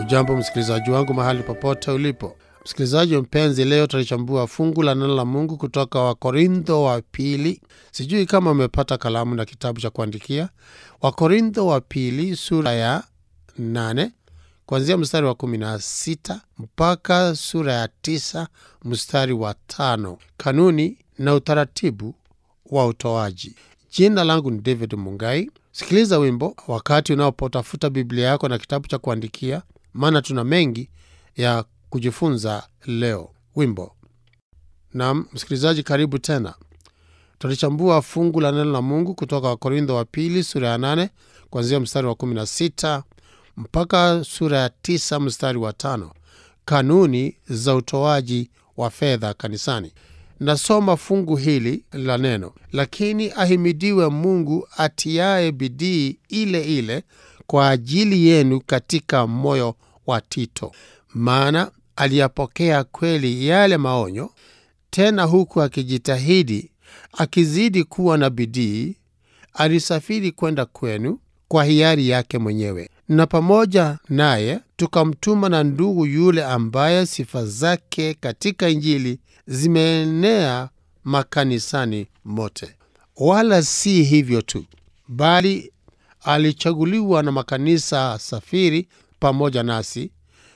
Ujambo msikilizaji wangu mahali popote ulipo. Msikilizaji mpenzi, leo tutalichambua fungu la neno la Mungu kutoka Wakorintho wa pili. Sijui kama umepata kalamu na kitabu cha kuandikia. Wakorintho wa pili sura ya nane kuanzia mstari wa kumi na sita mpaka sura ya tisa mstari wa tano kanuni na utaratibu wa utoaji. Jina langu ni David Mungai. Sikiliza wimbo wakati unapotafuta Biblia yako na kitabu cha kuandikia, maana tuna mengi ya kujifunza leo. Wimbo. Naam, msikilizaji, karibu tena. Tutalichambua fungu la neno la Mungu kutoka Wakorintho wa pili sura ya nane kuanzia mstari wa kumi na sita mpaka sura ya tisa mstari wa tano kanuni za utoaji wa fedha kanisani. Nasoma fungu hili la neno: lakini ahimidiwe Mungu atiaye bidii ile ile kwa ajili yenu katika moyo wa Tito, maana aliyapokea kweli yale maonyo, tena huku akijitahidi, akizidi kuwa na bidii, alisafiri kwenda kwenu kwa hiari yake mwenyewe, na pamoja naye tukamtuma na ndugu yule ambaye sifa zake katika Injili zimeenea makanisani mote. Wala si hivyo tu, bali alichaguliwa na makanisa safiri pamoja nasi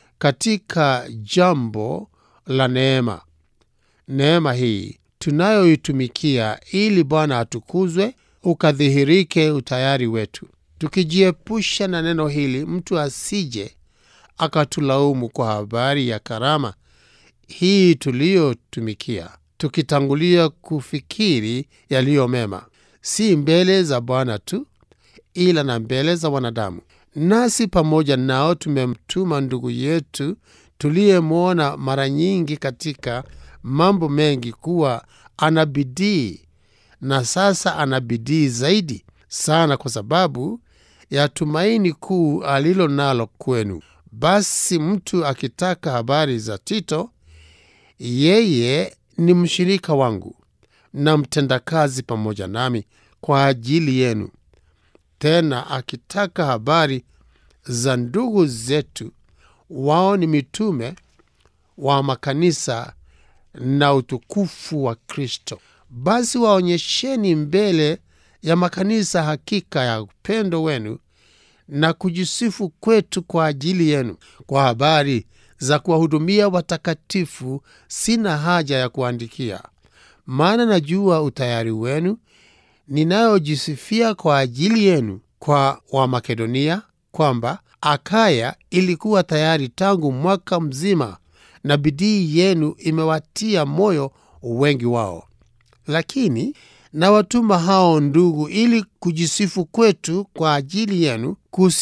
katika jambo la neema. Neema hii tunayoitumikia ili Bwana atukuzwe, ukadhihirike utayari wetu, tukijiepusha na neno hili, mtu asije akatulaumu kwa habari ya karama hii tuliyotumikia, tukitangulia kufikiri yaliyo mema, si mbele za Bwana tu, ila na mbele za wanadamu. Nasi pamoja nao tumemtuma ndugu yetu tuliyemwona mara nyingi katika mambo mengi, kuwa ana bidii, na sasa ana bidii zaidi sana, kwa sababu ya tumaini kuu alilo nalo kwenu. Basi mtu akitaka habari za Tito, yeye ni mshirika wangu na mtendakazi pamoja nami kwa ajili yenu. Tena akitaka habari za ndugu zetu, wao ni mitume wa makanisa na utukufu wa Kristo. Basi waonyesheni mbele ya makanisa hakika ya upendo wenu na kujisifu kwetu kwa ajili yenu. Kwa habari za kuwahudumia watakatifu sina haja ya kuandikia, maana najua utayari wenu, ninayojisifia kwa ajili yenu kwa Wamakedonia, kwamba Akaya ilikuwa tayari tangu mwaka mzima, na bidii yenu imewatia moyo wengi wao. Lakini nawatuma hao ndugu, ili kujisifu kwetu kwa ajili yenu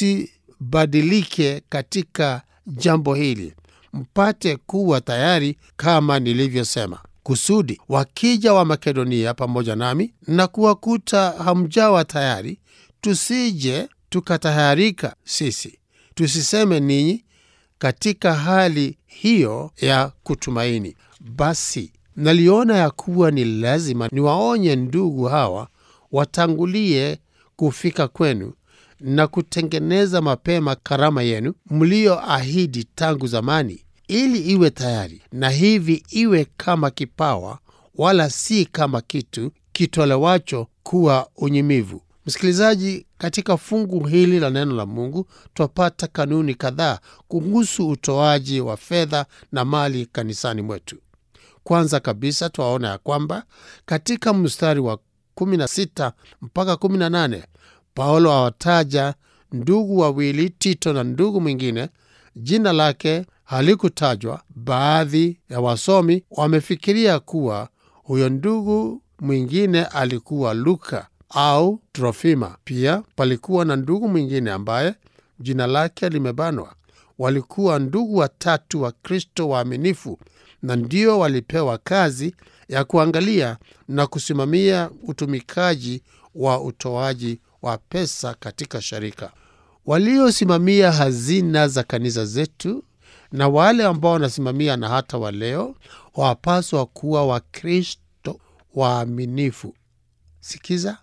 kusibadilike katika jambo hili, mpate kuwa tayari kama nilivyosema, kusudi wakija wa Makedonia pamoja nami na kuwakuta hamjawa tayari, tusije tukatayarika sisi, tusiseme ninyi katika hali hiyo ya kutumaini. Basi naliona ya kuwa ni lazima niwaonye ndugu hawa watangulie kufika kwenu na kutengeneza mapema karama yenu mliyoahidi tangu zamani, ili iwe tayari, na hivi iwe kama kipawa, wala si kama kitu kitolewacho kuwa unyimivu. Msikilizaji, katika fungu hili la neno la Mungu twapata kanuni kadhaa kuhusu utoaji wa fedha na mali kanisani mwetu. Kwanza kabisa twaona ya kwamba katika mstari wa 16 mpaka 18 Paulo awataja ndugu wawili, Tito na ndugu mwingine, jina lake halikutajwa. Baadhi ya wasomi wamefikiria kuwa huyo ndugu mwingine alikuwa Luka au Trofima. Pia palikuwa na ndugu mwingine ambaye jina lake limebanwa. Walikuwa ndugu watatu wa Kristo waaminifu, na ndio walipewa kazi ya kuangalia na kusimamia utumikaji wa utoaji wa pesa katika sharika, waliosimamia hazina za kanisa zetu na wale ambao wanasimamia na hata waleo wapaswa kuwa Wakristo waaminifu. Sikiza,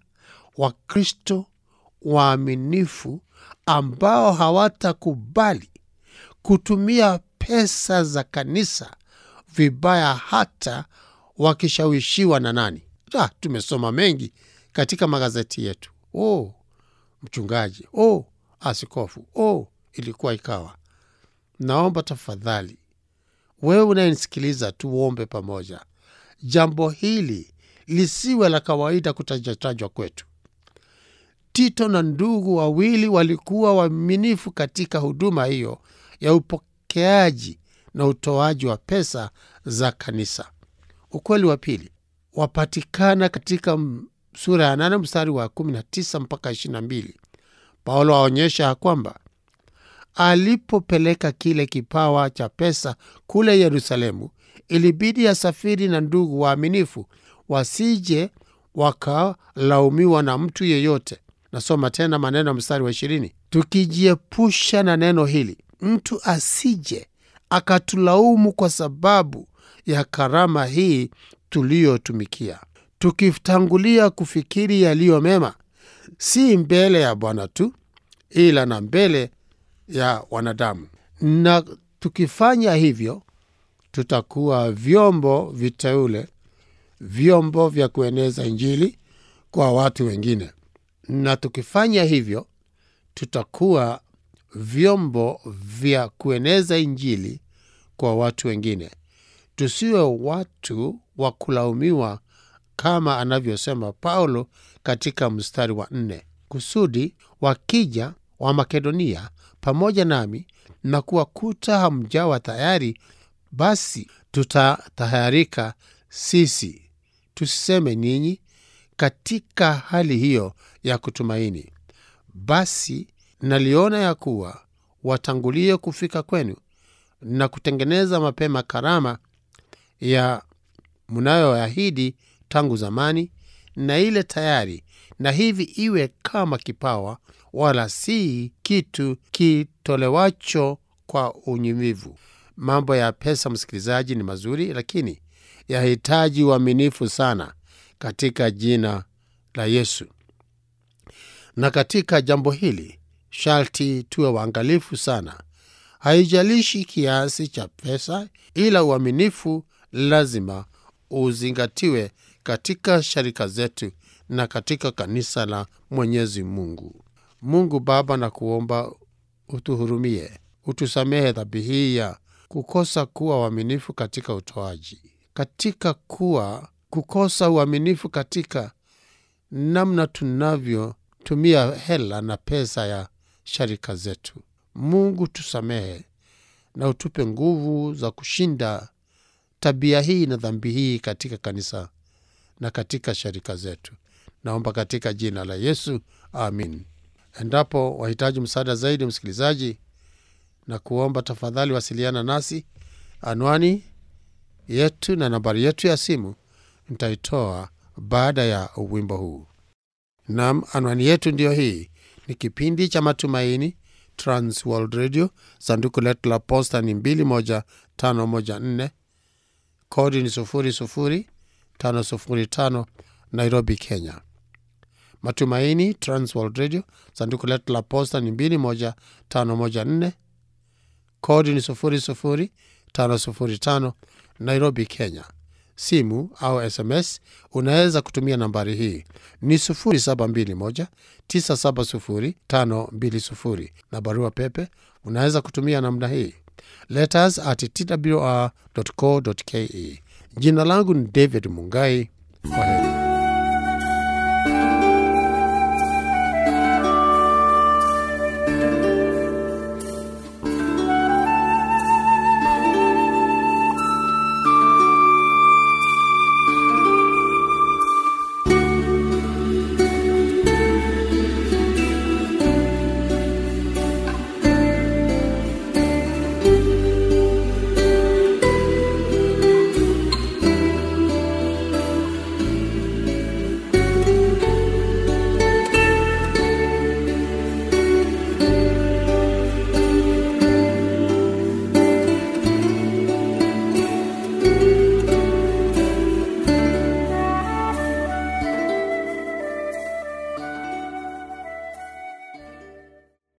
Wakristo waaminifu ambao hawatakubali kutumia pesa za kanisa vibaya hata wakishawishiwa na nani ah, tumesoma mengi katika magazeti yetu oh, mchungaji oh, askofu oh, ilikuwa ikawa naomba tafadhali wewe unayenisikiliza tuombe pamoja jambo hili lisiwe la kawaida kutajatajwa kwetu tito na ndugu wawili walikuwa waaminifu katika huduma hiyo ya upokeaji na utoaji wa pesa za kanisa ukweli wa pili wapatikana katika sura ya nane mstari wa 19 mpaka 22 paulo aonyesha ya kwamba alipopeleka kile kipawa cha pesa kule yerusalemu ilibidi asafiri na ndugu waaminifu wasije wakalaumiwa na mtu yeyote nasoma tena maneno ya mstari wa ishirini tukijiepusha na neno hili mtu asije akatulaumu kwa sababu ya karama hii tuliyotumikia tukitangulia kufikiri yaliyo mema si mbele ya bwana tu ila na mbele ya wanadamu na tukifanya hivyo tutakuwa vyombo viteule vyombo vya kueneza injili kwa watu wengine na tukifanya hivyo tutakuwa vyombo vya kueneza injili kwa watu wengine tusiwe watu wa kulaumiwa kama anavyosema paulo katika mstari wa nne kusudi wakija wa makedonia pamoja nami na kuwakuta hamjawa tayari basi tutatahayarika sisi tusiseme ninyi katika hali hiyo ya kutumaini basi naliona ya kuwa watangulie kufika kwenu na kutengeneza mapema karama ya mnayoahidi tangu zamani na ile tayari na hivi iwe kama kipawa wala si kitu kitolewacho kwa unyimivu mambo ya pesa msikilizaji ni mazuri lakini yahitaji uaminifu sana katika jina la yesu na katika jambo hili sharti tuwe waangalifu sana haijalishi kiasi cha pesa ila uaminifu lazima uzingatiwe katika sharika zetu na katika kanisa la mwenyezi mungu mungu baba na kuomba utuhurumie utusamehe dhambi hii ya kukosa kuwa uaminifu katika utoaji katika kuwa kukosa uaminifu katika namna tunavyotumia hela na pesa ya sharika zetu mungu tusamehe na utupe nguvu za kushinda tabia hii na dhambi hii katika kanisa na katika sharika zetu naomba katika jina la yesu amin endapo wahitaji msaada zaidi msikilizaji na kuomba tafadhali wasiliana nasi anwani yetu na nambari yetu ya simu nitaitoa baada ya wimbo huu nam anwani yetu ndiyo hii ni kipindi cha matumaini transworld radio sanduku letu la posta ni 21514 kodi ni 00505 nairobi kenya matumaini transworld radio sanduku letu la posta ni 21514 kodi ni 00505 nairobi kenya simu au sms unaweza kutumia nambari hii ni 721970520 na barua pepe unaweza kutumia namna hii letters at twr co ke jina langu ni david mungai kwa heri